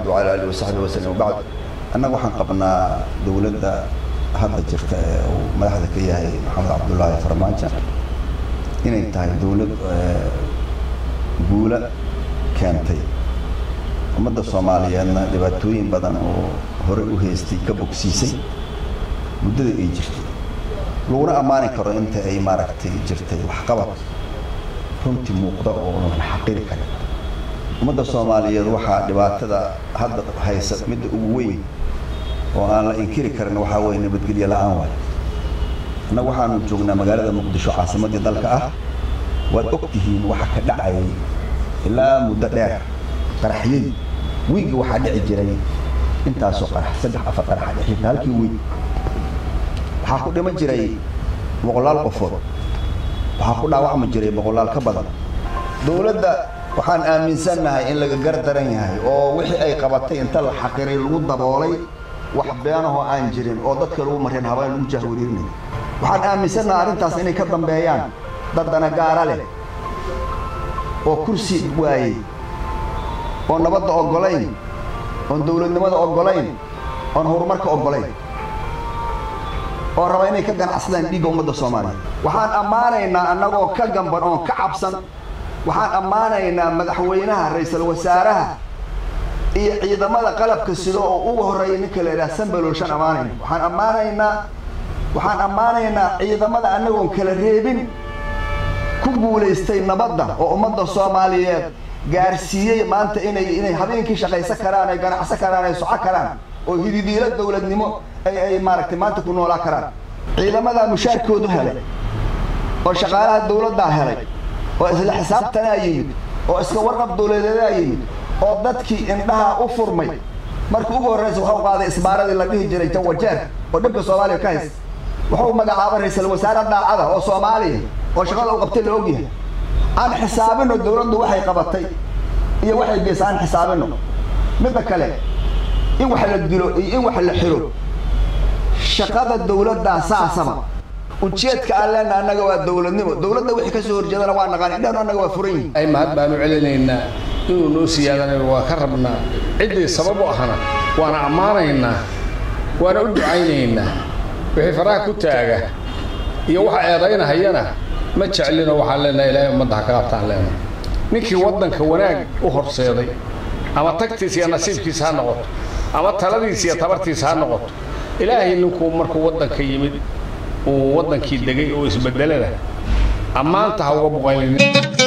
وعلى آله وصحبه وسلم وبعد annaga waxaan qabnaa dowladda hadda jirta ee uu madaxda ka yahay maxamed cabdullaahi farmaajo inay tahay dowlad guula keentay ummadda soomaaliyeedna dhibaatooyin badan oo horey u haystay ka bogsiisay muddada ay jirtay laguna ammaani karo inta ay maaragtay jirtay waxqabad runtii muuqda oo la xaqiri karin ummadda soomaaliyeed waxaa dhibaatada hadda haysa midda ugu weyn oo aan la inkiri karin waxaa weeye nabadgelyo la-aan waay annaga waxaanu joognaa magaalada muqdisho caasimaddii dalka ah waad og tihiin waxa ka dhacayay ilaa muddo dheer qaraxyadii wiigii waxaa dhici jiray intaasoo qarax saddex afar qaraxa dhexita halkii wiig waxaa ku dhiman jiray boqolaal qofood waxaa ku dhaawacmi jiray boqolaal ka badan dowladda waxaan aaminsannahay in laga gar daran yahay oo wixii ay qabatay inta la xaqiray lagu daboolay wax beenahoo aan jirin oo dadka lagu mareen habeen lagu jahwariirinay waxaan aaminsannahay arrintaas inay ka dambeeyaan dad danagaara leh oo kursi waayey oo nabadda oggolayn oon dowladnimada oggolayn oon horumarka oggolayn oo raba inay ka ganacsadaan dhiigga ummadda soomaaliya waxaan ammaanaynaa annagoo ka gamban oon ka cabsan waxaan ammaanaynaa madaxweynaha ra-iisul wasaaraha iyo ciidamada qalabka sida oo ugu horreeya ninka la idhaha sambaloolshan ammaanayna waxaan ammaanaynaa waxaan ammaanaynaa ciidamada annagoon kala reebin ku guulaystay nabadda oo ummadda soomaaliyeed gaarsiiyey maanta inay inay habeenkii shaqaysan karaan ay ganacsan karaan ay soco karaan oo hididiilo dowladnimo ay ay maaragtay maanta ku noolaa karaan ciidamadaa mushaarkoodu helay oo shaqaalaha dowladdaa helay oo isla xisaabtanaa yimid oo iska warqab dowladeedaa yimid oo dadkii indhaha u furmay markii ugu horraysa waxau qaaday isbaaradii la dhihi jiray jawajeer oo dhibka soomaaliya ka haysta wuxuu magacaabay ra-iisul wasaare daacada oo soomaaliya oo shaqada u qabtay la ogyahay aan xisaabino dowladdu waxay qabatay iyo waxay geysa aan xisaabino midda kale in wax la dilo iyo in wax la xiro shaqada dowladdaa saasaba ujeedka aan leenna annaga waa dowladnimo dowladda wixii ka soo horjeedana waa naqaan indhahnu annaga waa furan yihin ay mahad baanu celinaynaa inuu noo siyaadanayo waa ka rabnaa ciddii sabab u ahna waana ammaanaynaa waana u ducaynaynaa wixii faraha ku taaga iyo waxa eedaynahayana ma jeclino waxaan leenahay ilaahay ummadda ha ka qabtaan leenahay ninkii waddanka wanaag u horseeday ama tagtiisa iyo nasiibkiisa ha noqoto ama taladiisa iyo tabartiisa ha noqoto ilaahay ninkuu markuu waddanka yimid uu waddankii degay oo isbeddelada ammaanta ha uga boqaynin